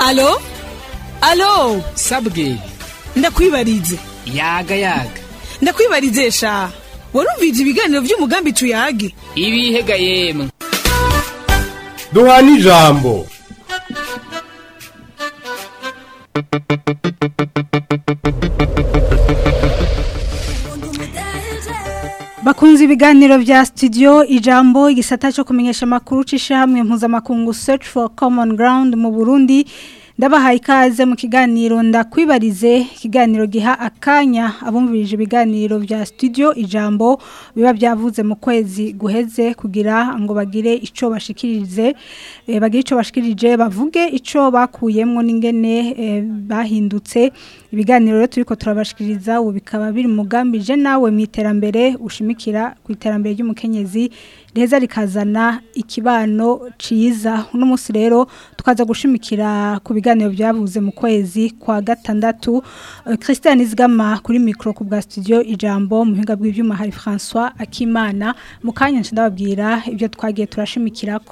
alo alo sabwe ndakwibarize yaga yaga ndakwibarize sha warumvije ibiganiro by'umugambi tuyage ibihega yemwe duhana ijambo bakunze ibiganiro vya studio ijambo igisata cyo kumenyesha amakuru c'ishamwe mpuzamakungu search for common ground mu Burundi ndabahaye ikaze mu kiganiro ndakwibarize ikiganiro giha akanya abumvirije ibiganiro vya studio ijambo biba byavuze mu kwezi guheze kugira ngo bagire ico bashikirize e, bagire ico bashikirije bavuge ico bakuyemwo n'ingene e, bahindutse ibiganiro rero turiko turabashikiriza ubu bikaba biri mugambi je nawe mu iterambere ushimikira ku iterambere ry'umukenyezi reza rikazana ikibano ciza uno munsi rero tukaza gushimikira ku biganiro byavuze mu kwezi kwa gatandatu uh, Christian Izgama kuri micro ku bwa studio ijambo mu hinga bw'ivyuma hari François Akimana mu kanya ndababwira ibyo twagiye turashimikirako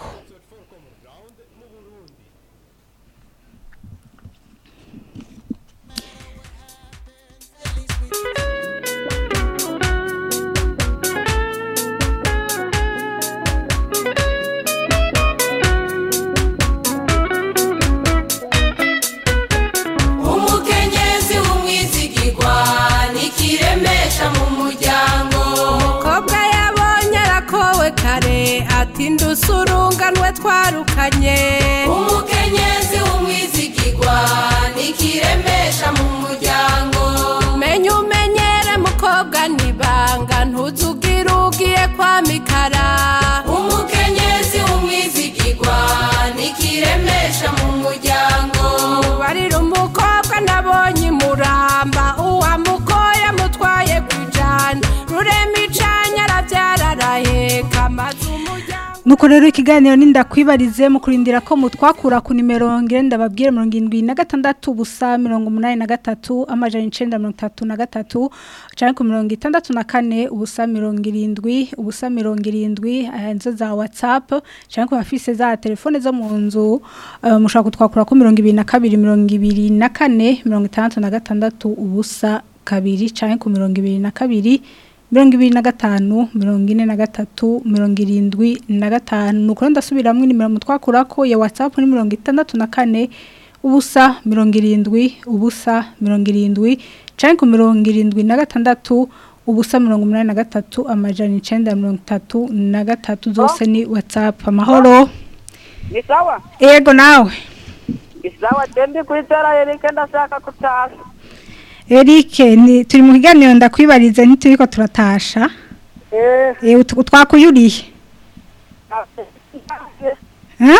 umukenyezi w'umwizigirwa nikiremesha mu muryango umukobwa yabonye arakowe kare ati ndusurunganwe twarukanye umukenyezi w'umwizigirwa nikiremesha mu muryango menye umenyere mukobwa nibanga ntuzugire ugiye kwa mikara umukenyezi w'umwizigirwa nikiremesha mu muryango barira umukobwa nabonye imuramba uwamukoye mutwaye kujana rurema icanya arabyara araheka maze umuryango Nuko rero ikiganiro ninda kwibarize mu kurindira ko mutwakura ku nimero ngenda babwire 76 busa 83 amajana 933 canke ku 64 ubusa 70 ubusa 70 ahanzo za WhatsApp canke ku bafise za telefone zo mu nzu uh, mushaka kutwakura ku 22 24 66 ubusa kabiri canke ku 22 mirongo ibiri na gatanu mirongo ine na gatatu mirongo irindwi na gatanu ni ukuri ndasubiramwo nimero mutwakurako ya watsapu ni mirongo itandatu na kane ubusa mirongo irindwi ubusa mirongo irindwi canke ku mirongo irindwi na gatandatu ubusa mirongo umunani na gatatu amajana icenda mirongo itatu na gatatu zose ni watsapu amahoro ni sawa ego nawe ni sawa tembi kwitara erike ndashaka kutasha Eric ni turi mu kiganiro ndakwibariza ntituriko turatasha eh eh ut- twakuyuriye Ha?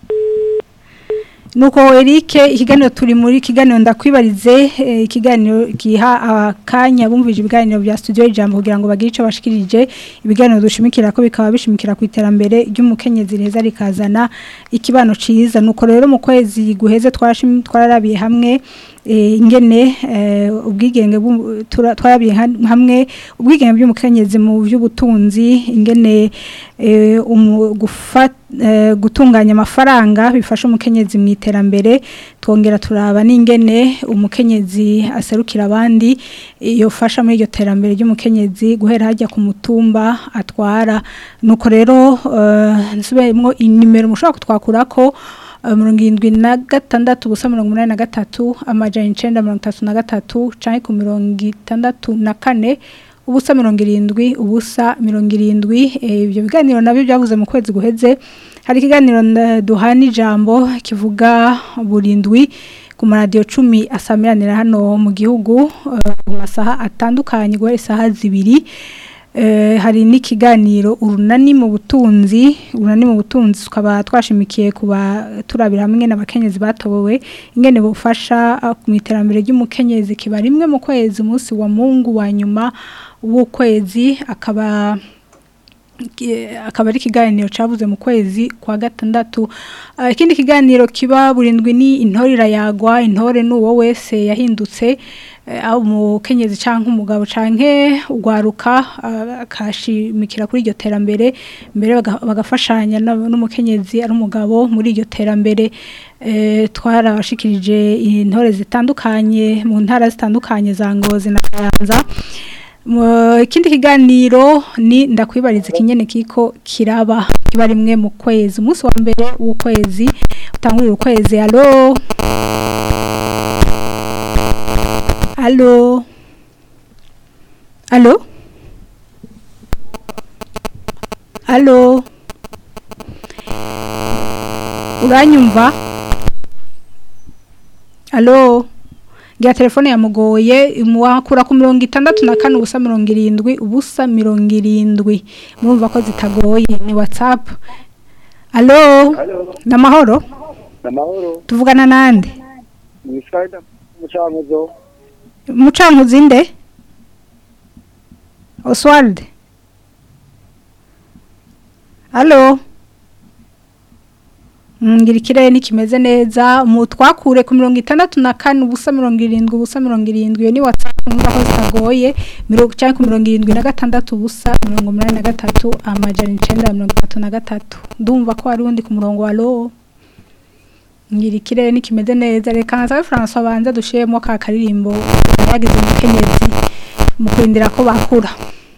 Nuko Eric ikiganiro turi muri ikiganiro ndakwibarize eh, ikiganiro giha akanya bumvije ibiganiro bya studio ijambo kugira ngo bagire ico bashikirije ibiganiro dushimikira ko bikaba bishimikira ku iterambere ry'umukenyezi reza rikazana ikibano ciza nuko rero mu kwezi guheze twarashim- twararabiye hamwe eh, ingene eh, ubwigenge bw'u- tura- twarabiye ha- hamwe ubwigenge bw'umukenyezi mu by'ubutunzi ingene eh, umu- gufa- eh, gutunganya amafaranga bifasha umukenyezi mu iterambere twongera turaba n'ingene umukenyezi aserukira abandi yofasha muri iryo terambere ry'umukenyezi guhera hajya ku mutumba atwara nuko rero eh, nsubiremo inimero mushobora kutwakurako eh, mirongo irindwi na gatandatu ubusa mirongo umunani na gatatu amajana icenda mirongo itatu na gatatu canke ku mirongo itandatu na kane ubusa mirongo irindwi ubusa mirongo irindwi eh, ibyo biganiro nabyo byavuze mu kwezi guheze hari ikiganiro nda- duhana ijambo kivuga burindwi ku maradiyo cumi asamiranira hano mu gihugu eh, mu masaha atandukanye guhera isaha zibiri Eh, hari n'ikiganiro urunani mu butunzi urunani mu butunzi tukaba twashimikiye kuba turabira hamwe n'abakenyezi batobowe ingene bufasha ah, mu iterambere ry'umukenyezi kiba rimwe mu kwezi umunsi wa mungu wa nyuma w'ukwezi akaba ki- akaba ari ikiganiro cyabuze mu kwezi kwa gatandatu Ah, ikindi kiganiro kiba burindwi ni intore irayagwa intore ni uwo wese yahindutse eh, aho umukenyezi canke umugabo canke ugwaruka ah, akashimikira kuri iryo terambere mbere baga- bagafashanya na- n'umukenyezi ari umugabo muri iryo terambere eh, twarabashikirije intore zitandukanye mu ntara zitandukanye za Ngozi na Kayanza Mu- ikindi kiganiro ni ndakwibariza ikinyene kiko kiraba kiba rimwe mu kwezi umunsi wa mbere w'ukwezi utangurira ukwezi alo alo alo alo uranyumva alo ngira telefone yamugoye muwakura ku mirongo itandatu na kane ubusa mirongo irindwi ubusa mirongo irindwi murumva ko zitagoye ni whatsapp alo ni amahoro amahoro tuvugana nande ni Friday mucamuzo mucankuzi nde oswald alo ngira ikirere ntikimeze neza mu twakure ku mirongo itandatu na kane ubusa mirongo irindwi ubusa mirongo irindwi iyo ni watsapu mwumva ko zitagoye mirongo cyangwa ku mirongo irindwi na gatandatu ubusa mirongo umunani na gatatu amajana icenda na mirongo itatu na gatatu ndumva ko hari undi ku murongo wa lo ngira ikirere nikimeze neza reka nsabe François banza dushiremo ka karirimbo yagize umukenyezi mu kurindira ko bakura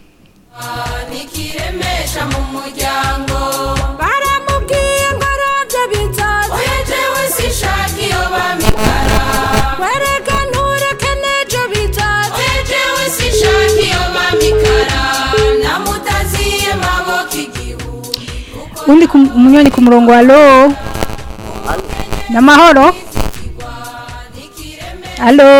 nikiremesha mu muryango baramubwiye ngo arabyo bizaza oya jewe sinshaka iyo bamikara wereka ntureke n'ejo bizaza oya jewe sinshaka iyo bamikara namutaziye maboko igihugu undi ku- umunywanyi ku murongo wa lo namahoro alo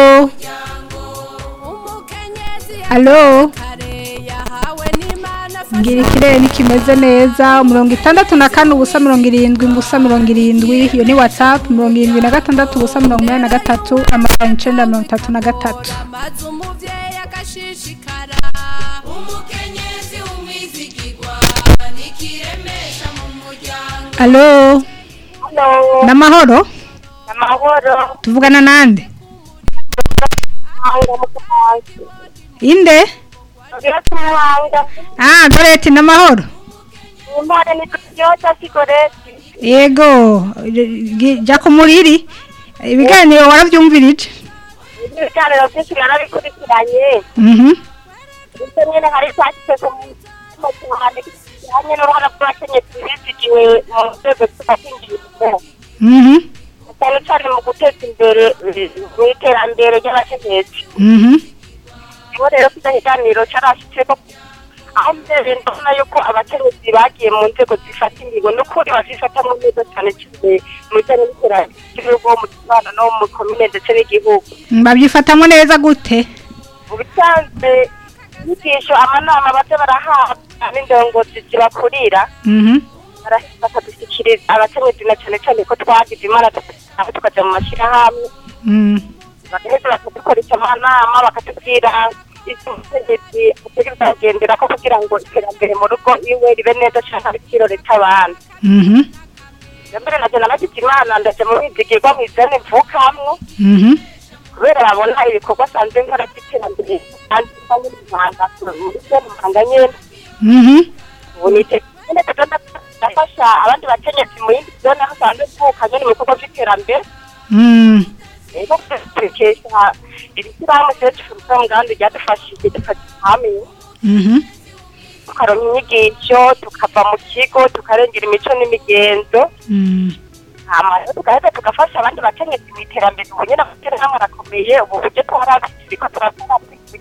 umukenyezi alo kare yahawe n'imana ngira ikirere nikimeze neza mirongo itandatu na kane ubusa mirongo irindwi ubusa mirongo irindwi iyo ni whatsapp mirongo irindwi na gatandatu ubusa mirongo inani na gatatu amajana icenda na mirongo itatu na gatatu amaze umubyeyi agashishikara umukenyezi w'umwizigirwa nikiremesha mu muryango alo namahoro amahoro tuvugana nande muhanga mukamanzi inde byose muhanga ah goreti namahoro impande ni byose sigoreti yego gi- jya ku muriri ibiganiro warabyumvirije ibiganiro byinshi narabikurikiranye mhm ndetse nyine hari cyashyize ku mutima cyane kijyanye n'uruhara rw'abakenyezi bizigiwe mu nzego z'ubuhinzi mhm cyane cyane mu guteza imbere eh, mu iterambere ry'abakenyezi mhm niho rero kino kiganiro cyarashyizemo aho mbere ndabona yuko abakenyezi bagiye mu nzego zifata ingingo n'ukuri bazifatamo neza cyane cyane mu bijyanye n'iterambere ry'igihugu mu kibano no mu komine ndetse n'igihugu babyifatamo neza gute mu bisanzwe inyigisho amanama baza barahabwa n'indongozi zibakurira mhm barahita bakadushyikiriza abakenyezi na cyane cyane ko twagize imana tukaba tukajya mu mashyirahamwe mhm bagaheza bakadukoresha amanama bakatubwira ibyo umutegetsi ategereza kugendera ko kugira ngo iterambere mu rugo iwe ribe neza cyane abikirore cy'abandi mhm mbere na jana nagize imana ndaje mu bizigirwa mu izane mvukamwo mhm kubera babona ibikorwa asanzwe nkora by'iterambere kandi mbanye n'umuhanga muri byo muhanga nyine mhm ubu nitegereje neza ndafasha abandi bakenyezi mu yindi zone aho asanzwe mvuka nyine mu bikorwa by'iterambere mhm rero turikesha iri shyirahamwe search for ngandi ryadufashije dufata hamwe mhm tukaronka inyigisho tukava mu kigo tukarengera imico n'imigenzo mhm hama rero tugaheza tugafasha abandi bakenyezi mu iterambere ubu nyine amashyirahamwe arakomeye ubu buryo twarabiriko turakora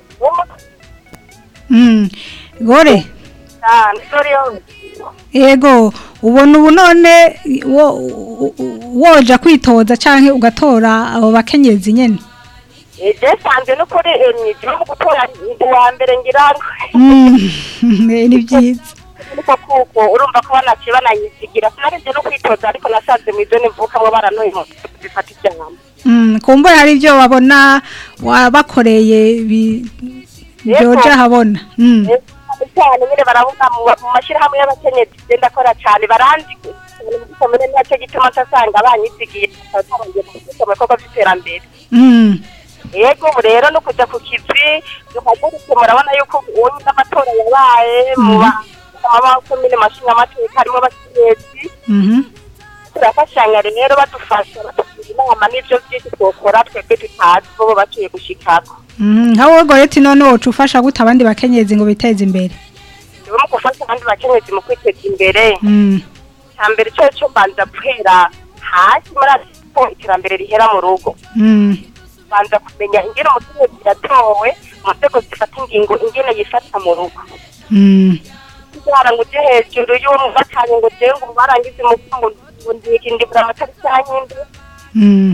mhm gore cyane soriyo yego ubona ubu none wo- wo- woja kwitoza canke ugatora abo bakenyezi nyene byasanzwe n'ukuri nijya mu gutora ndi uwa mbere ngira ngo Mhm, eh, ni byiza ariko kuko urumva ko banaciye bananyizigira sinarinze no kwitoza ariko nasanze mu izone mvukamwo baranoye mu bifata ijambo Mm, kumbura hari ibyo babona wabakoreye bi- byoja habona Mm, cyane nyine baravuga mu mu mashyirahamwe y'abakenyezi genda akora cyane baranzi komune nacyo gituma nsasanga banyizigiye batarangiye mu bikorwa by'iterambere mm, yego ubu rero no kujya ku kivi duhagurutse murabona yuko ubu n'amatora yabaye mu makomine mashinga amateka harimo abakenyezi Mhm. turafashanya rero badufasha batugira inama n'ibyo byinshi twokora twebwe tutazi bo baciye gushikako Mhm. Nka wowe Goreti none woca ufasha gute abandi bakenyezi ngo biteze imbere? rero mu gufasha abandi bakenyezi mu kwiteza imbere Mm. cya mbere cyo cyo mbanza guhera hasi muri ko iterambere rihera mu rugo Mm. banza kumenya ingene umukenyezi yatowe mu nzego zifata ingingo ingene yifata mu rugo Mm. kugira ngo ujye hejuru y'uwo batanye ngo jewe ngo barangize umufungo ngo ndikindibura amatari cyanyinde Mm.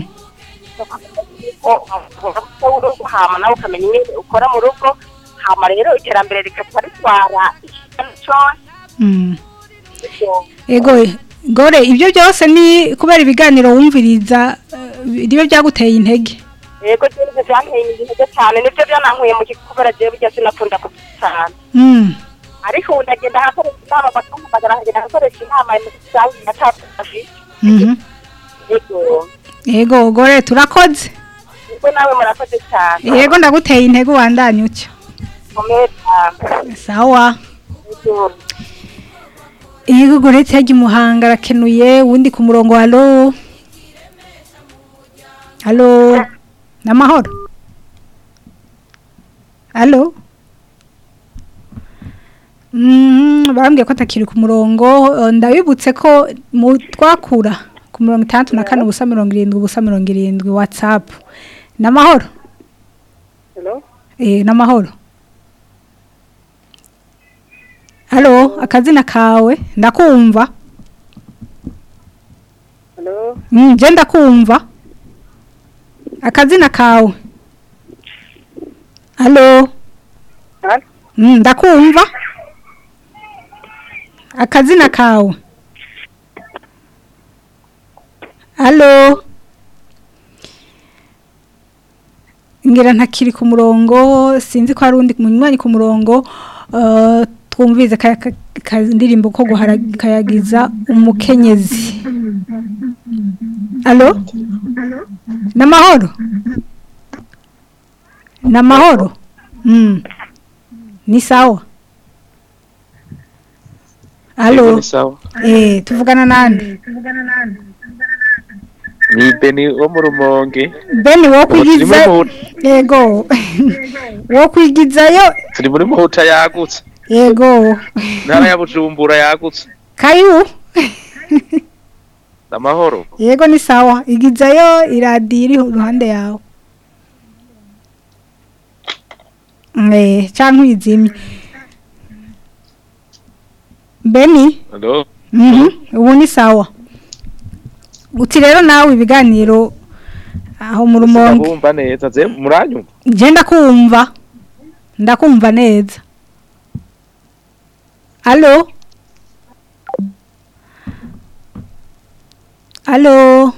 ko urugo hama nawe ukamenya ingene ukora mu rugo hama rero iterambere rikaca ritwara ikintu cyose Mm. bityo Ego Gore ibyo byose ni kubera ibiganiro wumviriza eh, niyo byaguteye intege. yego jewe ivyo vyanteye intege cyane nivyo byanankuye mu kikubera jewe burya sinakunda kubyisana Mm. ariko ubu ndagenda ahakoresha inama bakampamagara nkagenda ahakoresha inama mu rusange ngatafashije Mhm. yego Ego Gore turakoze. nibwo nawe murakoze cyane Yego ndaguteye intege wandanye utyo. komeye cyane Sawa. yego Yego Goreti yagiye muhanga arakenuye wundi ku murongo halo. Halo. Namahoro. Halo. Mm, barambwiye ko atakiri ku murongo eh, ndabibutse ko mu twakura ku mirongo itandatu na kane ubusa mirongo irindwi ubusa mirongo irindwi watsapu namahoro Hello? eh namahoro halo akazina kawe ndakumva Hello? mm, je ndakumva akazina kawe halo Halo? mm, ndakumva akazina kawe halo ngira ntakiri ku murongo sinzi ko hari undi munywanyi ku murongo eh, twumvize ka- ka- kandirimbo ko guhara- kayagiza umukenyezi Alo? Namahoro? Namahoro? Mm. Ni sawa? Alo? Ni sawa. Eh, tuvugana nande? Ni Beni wo mu Rumonge. Beni wo Ubu turi kwigiza muri Muhuta- Yego. Wo kwigizayo? Turi muri Muhuta yagutse. Yego. Ntara ya Bujumbura yagutse. Kayu? Amahoro. Yego ni sawa. Igizayo iradiyo iri iruhande yawe. Eh, canke uyizimye. Beni? Hello. Mhm. Ubu ni sawa. Uti rero nawe ibiganiro aho mu rumonge. Ndabumva neza. Ze muranyumva. Je ndakumva. Ndakumva neza. Allo? Allo?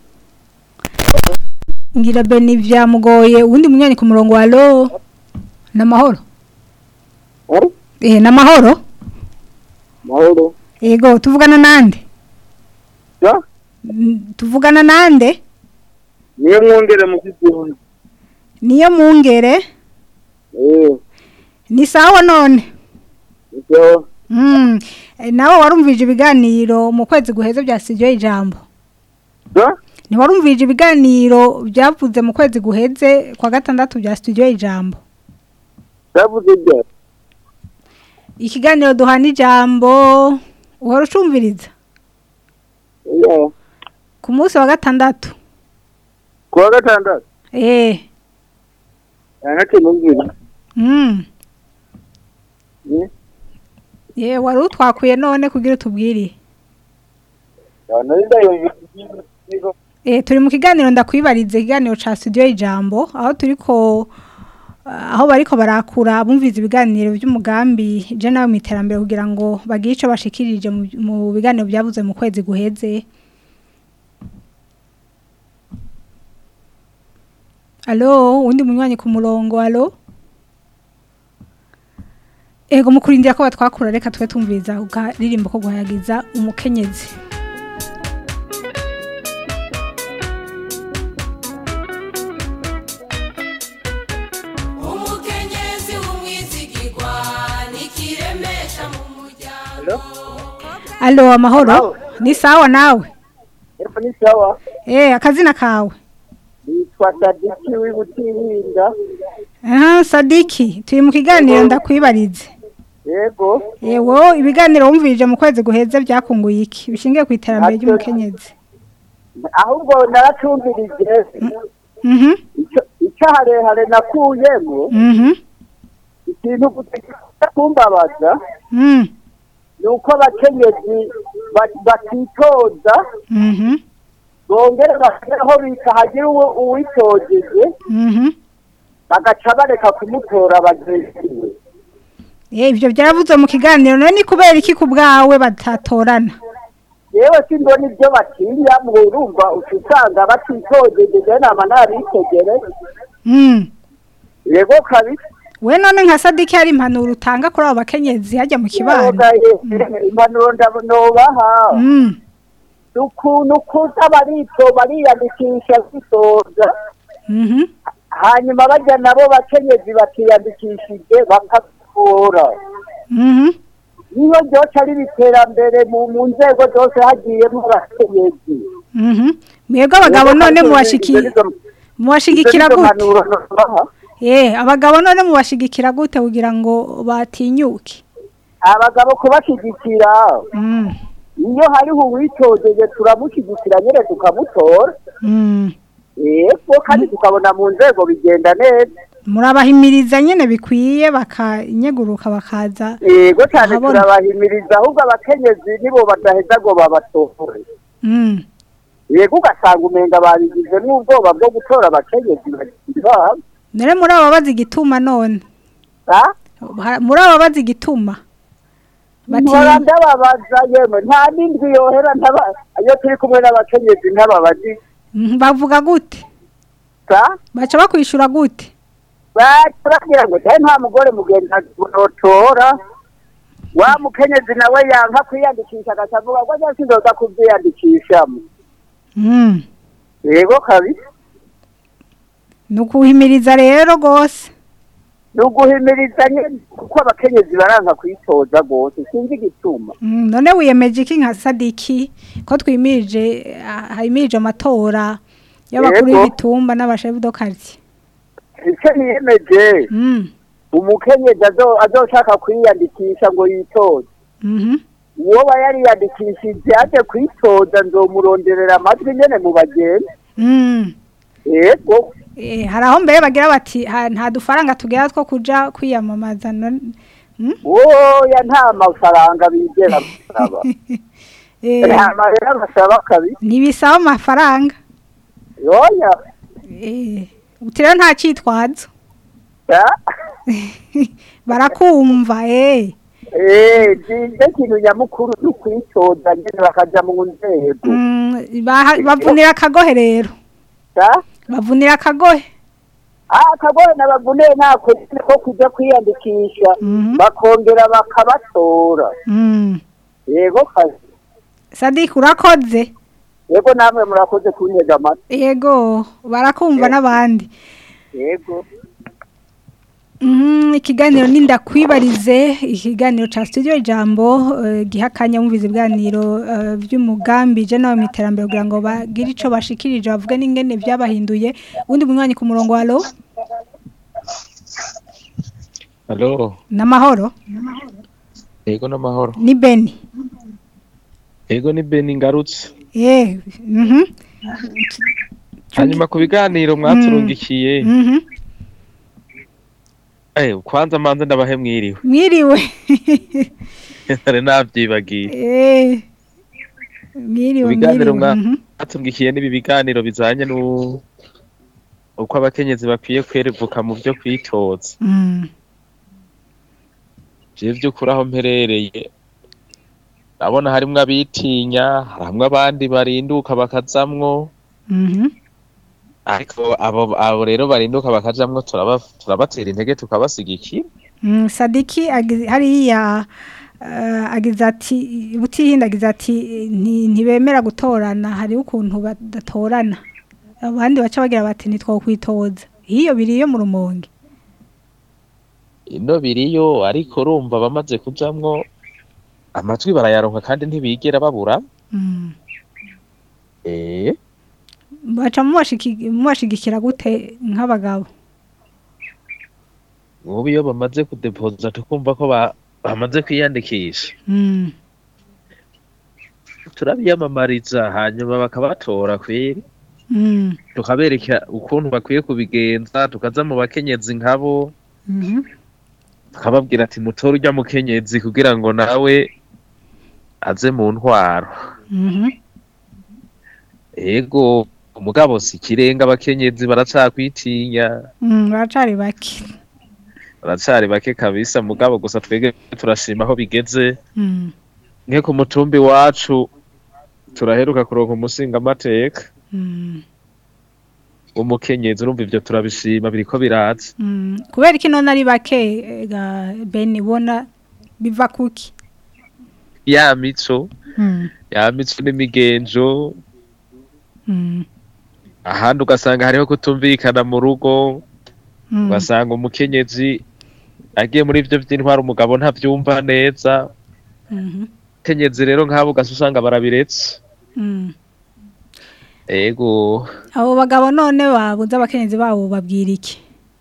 Ngira Beni vyamugoye uwundi munyanya ku murongo wa allo? Namahoro? Halo? Eh, namahoro? Mahoro? Ego, tuvugana nande? Ya? Mm, Tuvugana nande? Niyo mwongere mu kizibu. Niyo mungere? Eh, Ni sawa none? icyo Mm. eh, Nawe warumvije ibiganiro mu kwezi guheze bya studio ijambo. ya? Ni warumvije ibiganiro byavuze mu kwezi guheze kwa gatandatu bya studio ijambo. Yavuze ibyo. Ikiganiro duhana ijambo uhora ucumviriza Ya. ku munsi wa gatandatu. Kuwa gatandatu. Eh. Yanake numvira. Mm. Eh? Ye wari utwakuye none kugira utubwire. Ya nari ndayo yego. Eh turi mu kiganiro ndakwibarize ikiganiro ca studio ijambo aho turiko aho bariko barakura bumviza ibiganiro by'umugambi je nawe mu iterambere kugira ngo bagire ico bashikirije mu- mu biganiro byavuze mu kwezi guheze Alo undi munywanyi ku murongo alo Ego mukurindira ko batwakura reka twe tumviza ukaririmbo ko guhayagiza umukenyezi Allo amahoro ni sawa nawe Epfo ni sawa eh akazina kawe nitwa Sadiki w'Ibutihinda aha Sadiki turi mu kiganiro ndakwibarize yego yewo ibiganiro wumvirije mu kwezi guheze byakunguye iki bishingiye ku iterambere ry'umukenyezi ahubwo naracumvirije mhm Ico- ico harehare nakuyemo mhm ikintu gutegeka kumbabaza mhm ni uko abakenyezi ba- batitoza mhm bongere bashyiraho bita hagira uwo uwitojeje mhm bagaca bareka kumutora bagenzi eh ivyo byaravuzwe mu kiganiro none ni kubera iki ku bwawe batatorana yewe simbona ibyo batinya mu urumva uca usanga batitojeje je nama nabitegere mhm yego kabisa we none nka Sadiki hari impanuro utanga kuri abo bakenyezi hajya mu kibano Yoga, eh, impanuro ndanobaha mhm ukuntu kuza barito bariyandikisha bisoza mhm hanyuma bajya nabo bakenyezi bakiyandikishije bakatora mhm niyo ryoca ari iterambere mu mu nzego zose hagiyemo abakenyezi mhm mwebwe abagabo none mubashiki mubashigikira gute eh abagabo none mubashigikira gute kugira ngo batinyuke abagabo kubashyigikira mhm iyo hariho uwitojeje turamushyigikira nyine tukamutora mhm yego kandi tukabona mu nzego bigenda neza murabahimiriza nyene bikwiye bakanyeguruka bakaza yego cyane Ahabona. turabahimiriza ahubwo abakenyezi nibo badaheza ngo babatore mhm yego ugasanga umenga babigize n'ubwoba bwo gutora abakenyezi babo none muri abo bazi igituma none ha? Ha- muri abo bazi igituma bati nkora ndababaza yemwe nta n'indwi yohera ntaba iyo turi kumwe n'abakenyezi ntababazi Mhm, bavuga gute sa baca bakwishura gute bagira ngo cyane nta mugore mugenzi notora wa mukenyezi nawe yanka kwiyandikisha agaca avuga ngo njya sindoza kubyiyandikishamo mhm yego kabisa ni ukuhimiriza rero rwose ni uguhimiriza nyine kuko abakenyezi baranka kwitoza rwose sinzi igituma Mm, none wiyemeje iki nka sadiki ko twimirije ah, himirije amatora y'abakuru Yego. y'ibitumba n'abashefu do quartier icyo niyemeje mm umukenyezi azo- azoshaka kwiyandikisha ngo yitoze mhm uwo aba yariyandikishije aje kwitoza nzomuronderera amajwi nyene mu bagenzi mm yego eh hari aho mbere bagira bati "Ha- nta dufaranga tugera two kuja kwiyamamaza none mm? oya nta mafaranga bigera basaba eh nta mahera basaba kabisa ntibisaba amafaranga oya eh uti rero nta cyitwazo ya barakumva eh eh nje kintu nyamukuru ni kwitoza nyene bakaja mu nzego Mm, baha- bavunira akagohe rero ya bavunira akagohe ah kagore nabavuneye ntako nyene ko kuja kwiyandikisha Mhm. bakongera bakabatora mm. yego kazi sadiki urakoze yego namwe murakoze kuntega amatwi yego barakumva n'abandi yego Mhm, ikiganiro ni ndakwibarize ikiganiro ca studio ijambo eh, giha akanya mumviza ibiganiro eh, by'umugambi je nawe mu iterambere kugira ngo bagire ico bashikirije bavuge n'ingene byabahinduye ubundi munywanyi ku murongo halo halo n'amahoro yego n'amahoro ni beni yego ni beni ngarutse eh mhm hanyuma ku biganiro mwaturungikiye mhm eh kwanza manze ndabahe mwiriwe mwiriwe nari navyibagiye eh mwiriwe ibiganiro mwiriwe mhm. mwaturungikiye n'ibi biganiro bizanye n'u uko abakenyezi bakwiye kwerevuka mu byo kwitoza Mm. jewe vy'ukuri aho mperereye ndabona harimwo abitinya harimwo abandi barinduka bakazamwo Mhm. ariko abo abo rero barinduka bakajamwo turaba turabatera intege tukabasigikira Mm, Sadiki agize- hariya eh, agize ati butihinda agize ati nti- ntibemera gutorana hari ukuntu badatorana abandi baca bagira bati ntitwokwitoza iyo biriyo mu rumonge ino biriyo ariko urumva bamaze kujamwo amajwi barayaronka kandi ntibigera babura Mm. eh baca mubashiki- mubashigikira gute nk'abagabo ubu iyo bamaze kudepoza tukumva ko ba- bamaze kwiyandikisha Mm. turabiyamamariza hanyuma bakabatora kweri Mm. tukabereka ukuntu bakwiye kubigenza tukaza mu bakenyezi nkabo Mhm. tukababwira ati mutore urya mukenyezi kugira ngo nawe aze mu ntwaro Mhm. ego umugabo si ikirenga abakenyezi baracakwitinya Mm, baracari bake baracari bake kabisa mugabo gusa twebwe turashima aho bigeze Mm. nke ku mutumbi wacu turaheruka kuronka umusingamateka Mm. w'umukenyezi urumva ivyo turabishima biriko biraza Mm. kubera iki none ari bake eh, ga beni bona biva kuki ya mico Mm. ya mico n'imigenzo Mm. ahandi ugasanga hariho kutumvikana mu rugo Mm. ugasanga umukenyezi agiye muri ivyo vy'intwara umugabo ntavyumva neza Mhm. kenyezi rero nk'abo ugasa usanga barabiretse Mm. ego abo bagabo none babuze abakenyezi babo babwira iki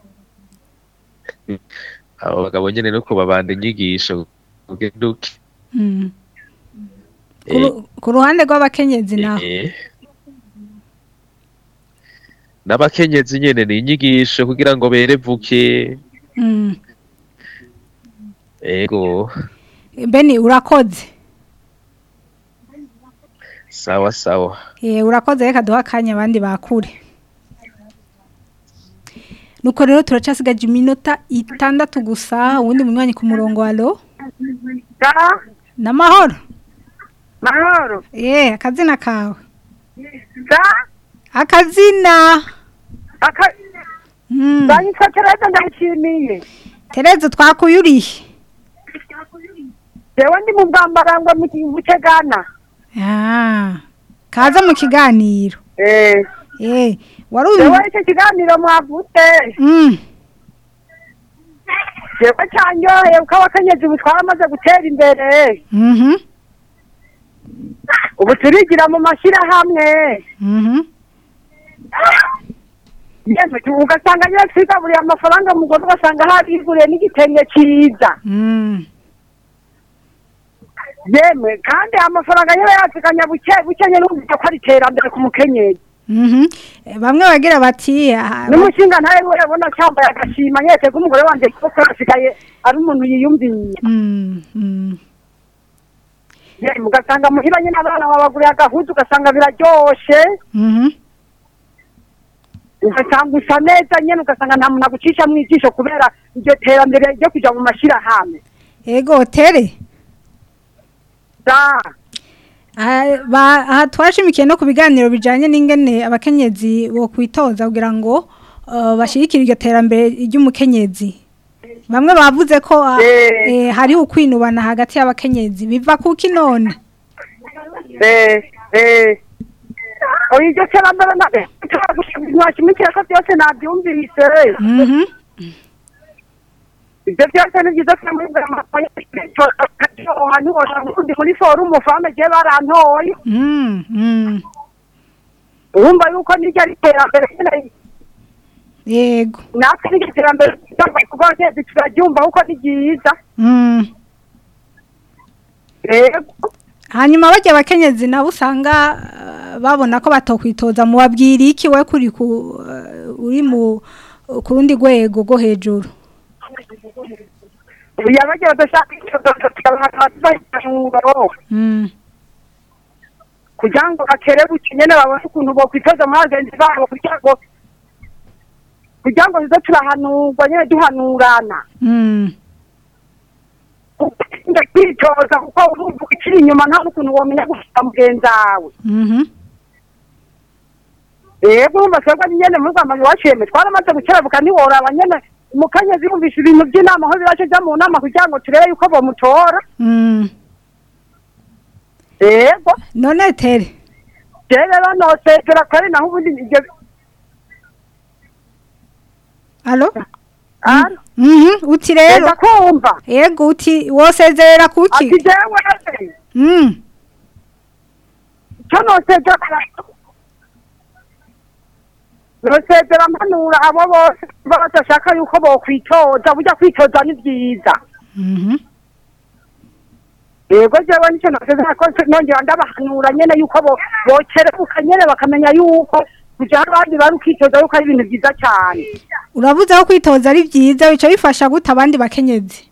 abo bagabo nyene no kubabanda inyigisho ugenda uke Mm. Ku ru- ku ruhande rw'abakenyezi naho Eh. n'abakenyezi nyene ni inyigisho kugira ngo berevuke Mm. ego beni urakoze sawa sawa Eh, urakoze reka duha akanya abandi bakure nuko rero turacasigaje iminota itandatu gusa uwundi munywanyi ku murongo alo n'amahoro mahoro eh akazina kawe da akazina aka Mm. banyitwa tereza ndayishimiye tereza twakuyuriye jewe ndi mu bwambarangwa mu butegana ah kaza mu kiganiro eh eh wari jewe uyu icyo kiganiro mwavutse mm. jewe cyanyoheye kuko abakenyezi ubu twaramaze gutera imbere mhm ubu turigira mu mashyirahamwe mhm yemwe tu- ugasanga nyine twigaburiye amafaranga mugore ugasanga hariguriye n'igitenge cyiza mm. yemwe kandi amafaranga nyine yateganya buke buke nyine numvise ko ari iterambere ku mukenyezi mhm Eh, bamwe bagira bati ah, n'umushinga ntawe we abona cyambaye agashima nyese ko umugore wanjye kuko asigaye ari umuntu yiyumviye mm, mm. yemwe ugasanga muhira nyine abana babaguriye agahuzu ugasanga biraryoshe mhm ugasanga usa neza nyine ugasanga nta muntu agucisha mu ijisho kubera iryo terambere ryo kujya mu mashyirahamwe ego tere da Ah, ba- aha twashimikiye no ku biganiro bijanye n'ingene abakenyezi bo kwitoza kugira ngo uh, bashigikire iryo terambere ry'umukenyezi bamwe bavuze ko ah, Eh. eh, hari ukwinubana hagati y'abakenyezi biva kuki none eh eh oya iryo terambere na ntashimikira ko byose nabyumvise mhm ibyo byose ni byiza ko muri ndi muri forumu fame gihe barantoye mm, mm. urumva yuko niryo ari iterambere nyine yego natwe n'iryo terambere kuko twese turaryumva kuko ni ryiza mm. rego hanyuma bajya abakenyezi nabo usanga ah, babona ko batokwitoza mu babwira iki we kuri ku ah, uri mu ku rundi rwego rwo hejuru yabagira badashaka icyododo tukabaha umwuga mm. kugira ngo bakerebuke nyine babone ukuntu bokwitoza muri bagenzi babo kugira ngo kugira ngo tuze turahanurwa nyine duhanurana Mm. njya kwitoza kuko urumva ukiri inyuma nta n'ukuntu wamenya gufata mugenzi wawe Mhm. rero urumva twebwe nyine muri rwanda iwacu twaramaze gukerebuka ntiworaba nyine umukenyezi yumvisha ibintu by'inama aho biraje ajya mu nama kugira ngo turebe yuko bamutora Mm. rego none tere rero rero nosezera kare naho ubundi ibyo alo Alo? Mhm, uti rero enda kumva yego uti wosezerera kuki ati jewe Mm. icyo nosezera nosezera mpanura abo bose baba badashaka yuko bokwitoza burya kwitoza ni byiza Mhm. yego jewe nicyo nosezera ko nongera ndabahanura nyene yuko bo bokerebuka nyene bakamenya yuko kuja abandi bari ukitoza yuko ari ibintu byiza cyane uravuze ko kwitoza ari byiza bica bifasha gute abandi bakenyezi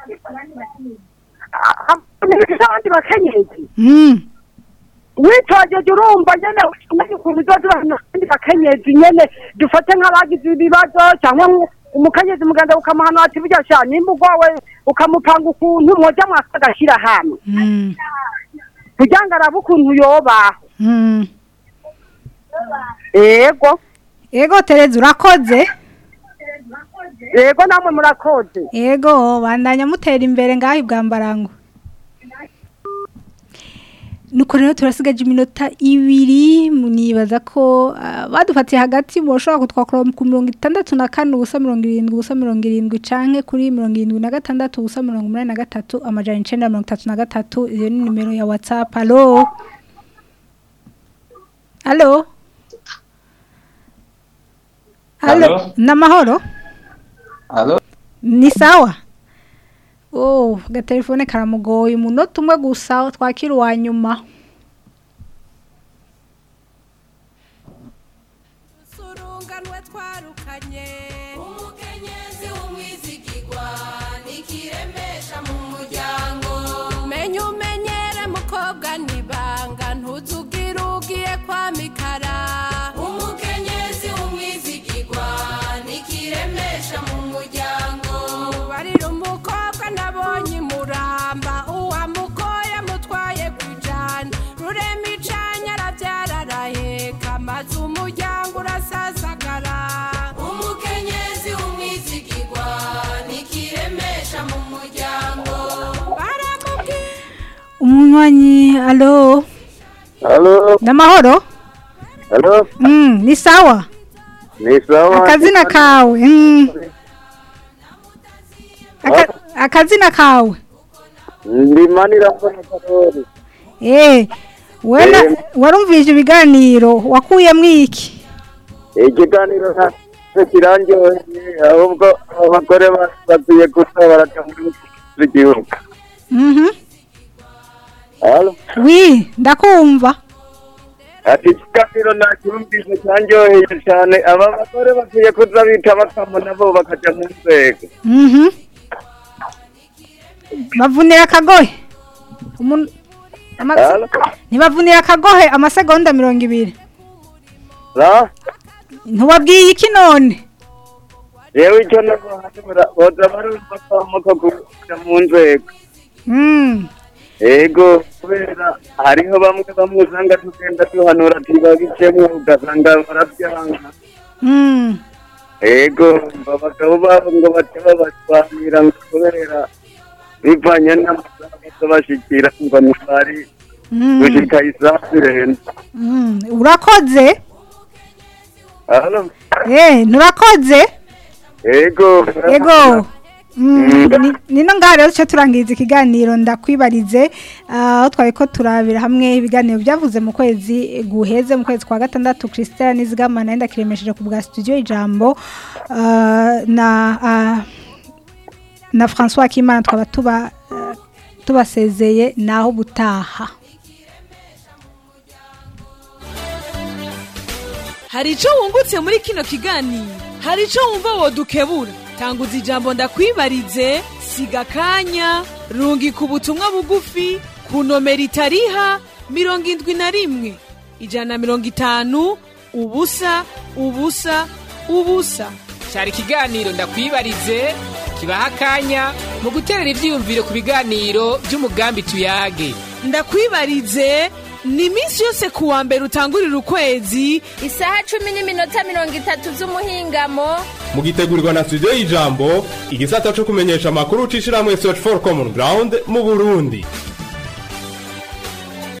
abandi bakenyezi Mm. witogeje urumva nyene umenya ukuntu uzoza abandi bakenyezi nyene dufate nk'abagize ibibazo cyangwa nk- umukenyezi muganda ukamuhanura ati burya sha nimba ugwawe ukamupanga ukuntu mwoja mwaka agashyira hamwe Mm. kugira ngo arabe ukuntu yobaho Mm. yego Ego Tereza urakoze yego namwe murakoze Ego bandanya mutera imbere ngaho ibwambarango Nuko rero turasigaje iminota ibiri munibaza ko ah, badufatiye hagati boshobora kutwakora ku mirongo itandatu na kane ubusa mirongo irindwi ubusa mirongo irindwi canke kuri mirongo irindwi na gatandatu ubusa mirongo umunani na gatatu amajana icenda na mirongo itatu na gatatu iyo ni nimero ya whatsapp alo alo alo Alo? namahoro Alo? ni sawa oh agatelefone karamugoye umunota umwe gusa twakira uwa nyuma surunganwe twarukanye umukenyezi w'umwizigirwa nikiremesha mu muryango menya umenyere mukobwa nibanga ntuzugire ugiye kwa mikara umukenyezi w'umwizigirwa nikiremesha mu muryango barira umukobwa nabonye imuramba uwamugoye amutwaye kwijana rurema icanya arabyara araheka maze umuryango urasasagara umukenyezi w'umwizigirwa nikiremesha mu muryango baramubwira umunywanyi alo Halo, namahoro halo, mm, ni sawa ni sawa. akazina kawe mm. Aka, akazina kawe Ndimanira mbona Karori. eh wena Eh. warumvije ibiganiro wakuyemwo iki Ikiganiro nta kirangyoheye ahubwo abagore ba- bakwiye gusa baraja muri igihugu. mhm Halo, wi ndakumva ati ikiganiro nacyumvise cyanjyoheye cyane aba bagore bakwiye kuza bita bakamo nabo bakaja mu nzego. mhm bavunira akagohe Umuntu- ama- Halo, ntibavunira akagohe amasegonda mirongo ibiri la, ntiwabwiye iki none yewe icyo nagohanura boza barumva kamo ko kuja mu nzego. mm. Ego kubera hariho bamwe bamwe usanga tugenda duhanura ati babicemo ugasanga barabyanga Mm. ego abagabo babo ngo bace babashwanira ngo kubera bivanye n'amasaha baza bashikira ngo ntibari Mm. gushika isaha zirenze Mm. urakoze Halo? eh nturakoze ego ego Mm, ni- nino ngaha rero duce turangiza ikiganiro ndakwibarize ah, aho twari ko turabira hamwe ibiganiro byavuze mu kwezi guheze mu kwezi kwa gatandatu christelle nizigama nayo ndakiremesheje ku bwa studio ijambo ah, na ah, na francois kimana twaba tuba ah, tubasezeye naho butaha hari icyo wungutse muri kino kiganiro hari icyo wumva wodukebura tanguza ijambo ndakwibarize siga akanya rungika ubutumwa bugufi ku nomero itariha mirongo indwi na rimwe ijana na mirongo itanu ubusa ubusa ubusa cyari ikiganiro ndakwibarize kibaha akanya mu guterera ibyiyumviro ku biganiro by'umugambi tuyage ndakwibarize ni iminsi yose ku wa mbere utangurira ukwezi isaha cumi n'iminota mirongo itatu z'umuhingamo mugitegurirwa na studio y'ijambo igisata cyo kumenyesha amakuru c'ishirahamwe search for common ground mu burundi